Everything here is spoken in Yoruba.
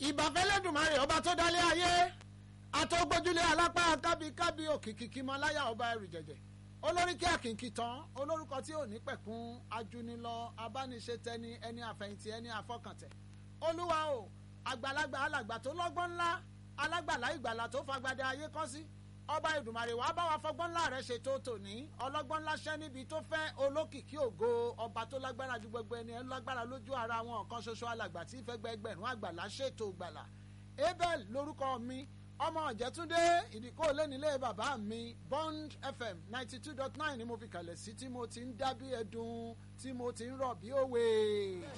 ìbàfẹ́lẹ́dùnmarè ọba tó dálé ayé àtọ́gbójúlé alápá kábíkábí òkìkí mọ́láyà ọba ẹrù jẹ̀jẹ̀ olórí kí àkìnkì tán olórúkọ tí ò ní pẹ̀kún ajúnilọ abániṣetẹni ẹni àfẹ̀yìntì ẹni àfọkàntẹ̀ olúwa o àgbàlagbà alàgbà tó lọ́gbọ́n ńlá alágbàlá ìgbàlà tó fagbadé ayé kọ́ sí ọba ìdùmarè wàá bá wa fọgbọ́n ńlá rẹ̀ ṣètò tòní ọlọ́gbọ́n ńlá ṣẹ́ níbi tó fẹ́ olókìkí ògo ọba tó lágbára ju gbogbo ẹni ẹ lágbára lójú ara wọn kan ṣoṣo alàgbà tí ìfẹ́ gbẹgbẹ̀rún àgbàlá ṣètò gbàlà abel lórúkọ mi ọmọ ọ̀jẹ̀túndé ìdíkó lẹ́nilé bàbá mi bond fm ninety two dot nine ni mo fi kalẹ̀ sí tí mo ti ń dá bí ẹdun tí mo ti ń rọ̀ bí òwe.